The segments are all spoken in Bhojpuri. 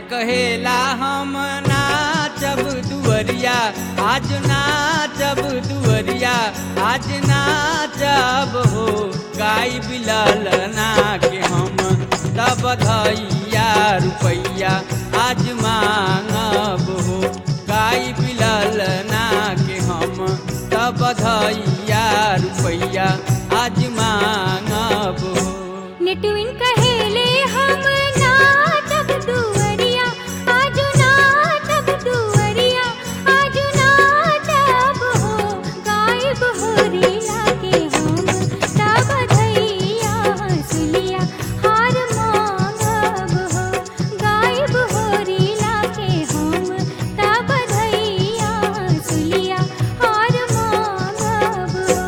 कहेला हम नाचब दुवरिया आज नाचब दुवरिया आज नाचब हो गाई बिलल ना के हम तब धैया रुपैया आज मांगब हो गाई बिलल ना के हम तब धैया रुपैया आज मांगब हो नेटुइन कहेले हम नाचब दुवरिया आज नाचब दुवरिया आज नाचब हो गायब हो रिया के हम तब धैया सुलिया हार मांगब हो गायब हो रिया के हम तब धैया सुलिया हार मांगब हो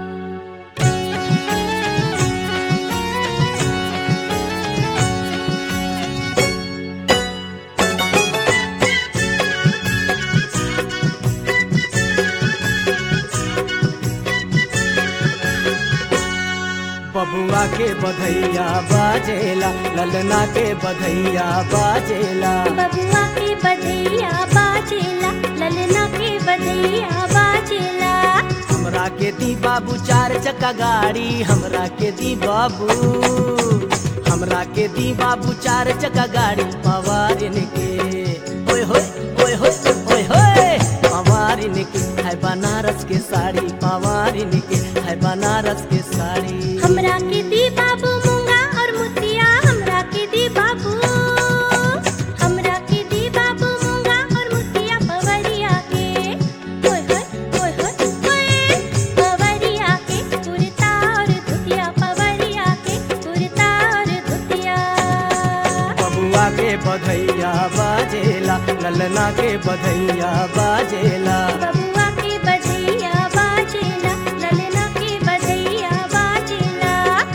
बबुआ के बधैया बाजेला ललना के बधैया बाजेला बबुआ के बधैया बाजेला ललना के बधैया बाजेला हमरा के दी बाबू चार चक्का गाड़ी हमरा के दी बाबू हमरा के दी बाबू चार चक्का गाड़ी पवारिन के ओए होए ओए होए ओए होए पवारिन के है बनारस के साड़ी पवारिन के है बनारस के साड़ी हमरा के दी बाबू मूंगा और मुतिया हमरा के दी बाबू हमरा के दी बाबू मूंगा और मुतिया पवरिया के ओए होए ओए होए ओए पवरिया के कुर्ता और धुतिया पवरिया के कुर्ता और धुतिया बबुआ के बधैया बाजेला ललना के बधैया बाजेला बबुआ के बधैया बाजेला ललना के बधैया बाजेला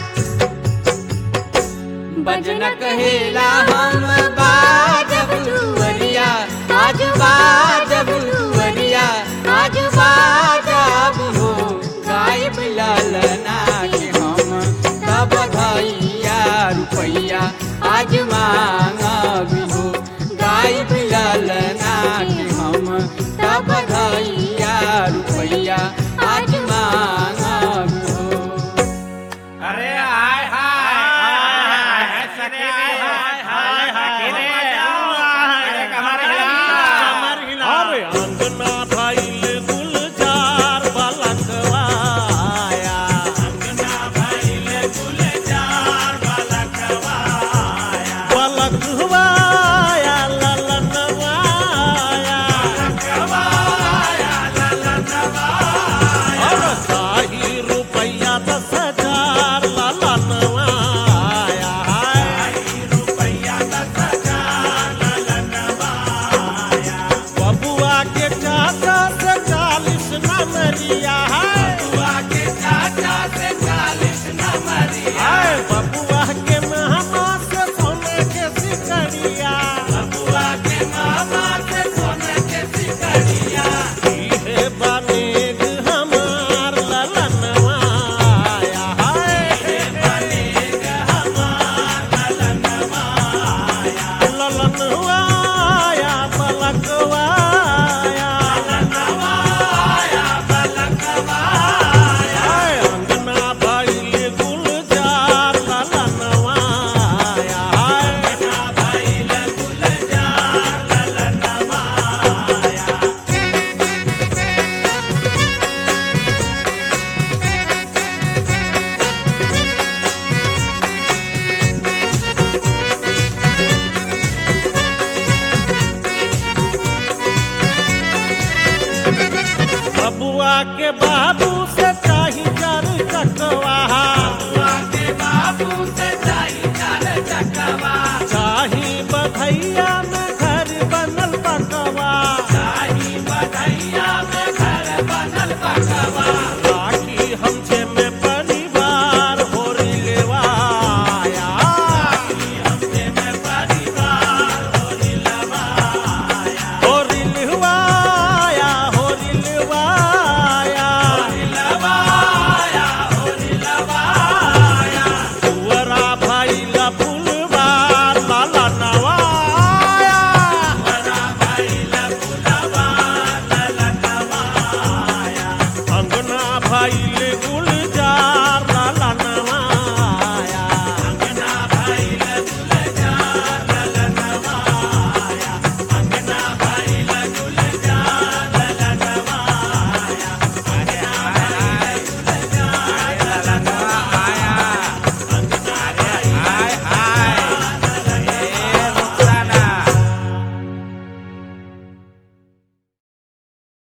बजन कहेला हम बाजब दुवरिया आज बाजब दुवरिया आज बाजब हो गाय बिलल ना के हम तब धैया रुपैया आज मांगब हो गाय बिलल ना के हम तब धैया रुपैया आज मांगब हो अरे हाय हाय हाय सखी हाय हाय हाय अरे कमर हिला कमर हिला अरे अंगना भइल गुलजार बलकवाया अंगना भइल गुलजार बलकवाया बलकवाया ललनवाया कवाया ललनवाया अरे शाही रुपैया दस हजार ललनवाया रुपैया दस हजार ललनवाया बबुआ के चाचा से चालीस नमरिया है बुआ के चाचा से चालीस नंबरिया आए बबुआ के मेहमा से सोने के सिकरिया बुआ के मामा से सोने के सिकरिया इहे बनेग हमार ललनवाया है ललनवाया पलकवाया आए अंगना भइल गुलजार ललनवाया है बबुआ के बाबू से